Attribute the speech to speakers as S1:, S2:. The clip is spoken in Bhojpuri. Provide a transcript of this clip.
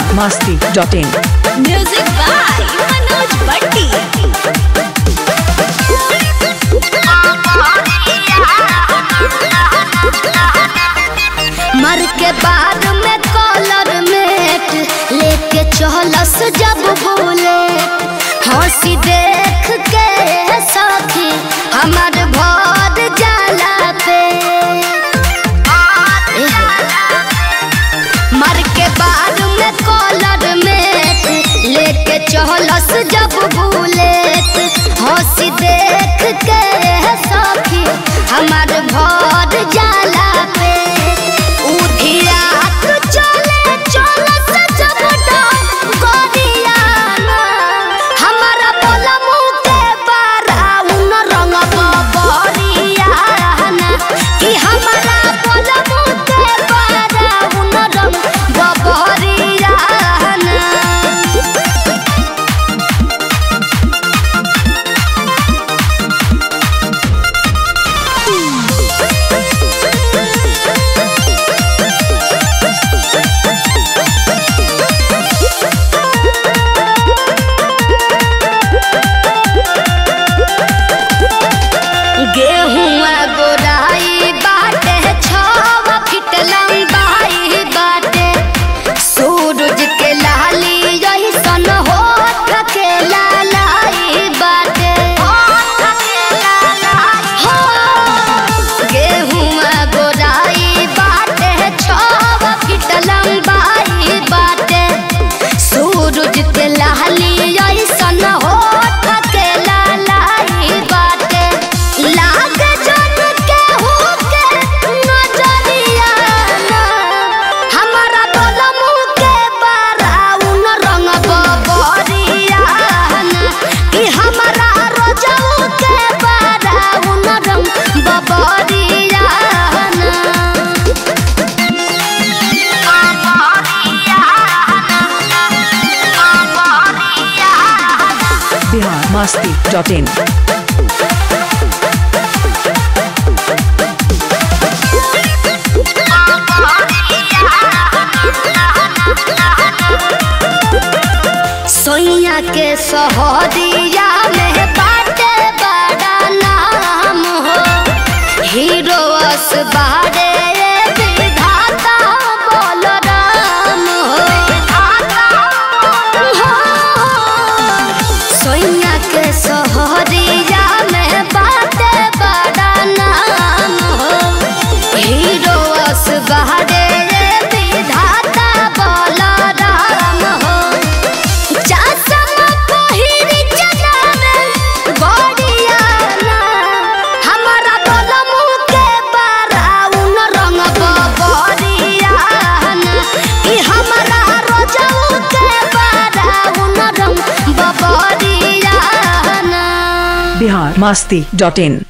S1: masti.in.
S2: Music by Manoj Bhatti. मर के बाद में कॉलर मेट लेके चहलस जब बोले हंसी देख के सखी हमार भर जाला पे मर के बाद में कॉलर में लेके चहलस जब बुलेट हंसी देख के सखी हमार भर जाला पे उधियात चले चलस जब गोरियाना हमारा बोला मुँह के बाराउन रंग बबरियाना कि हमारा बोला मुँह के बाराउन रंग बबरियाना गेहुआ गोराई बाटे छव फीट लंबाई बाटे सूरज के लाली यही सन होठ के लालाई बाटे हो गेहुआ गोराई बाटे छव फीट लंबाई बाटे सूरज के लाली यही सन होठ के लालाई बाटे लाग जन के हो के नजरिया ना हमारा बोला मुँह के बाराउन रंग बबरिया ना कि हमारा रोजाऊ के बाराउन रंग बबरिया ना
S1: Bihar masti.in.
S2: सोइया के सहरिया में बाटे बड़ा नाम हो हीरो अस बाड़े विधाता बोल राम हो सोइया के सहरिया में बाटे बड़ा नाम हो हीरो अस बाड़े विधाता बोल राम हो चश्मा पहिरी चलावे गोरियाना हमारा बोला मुँह के बाराउन रंग बबरियाना कि हमारा रोजाऊ के बाराउन रंग बबरियाना
S1: Bihar masti.in.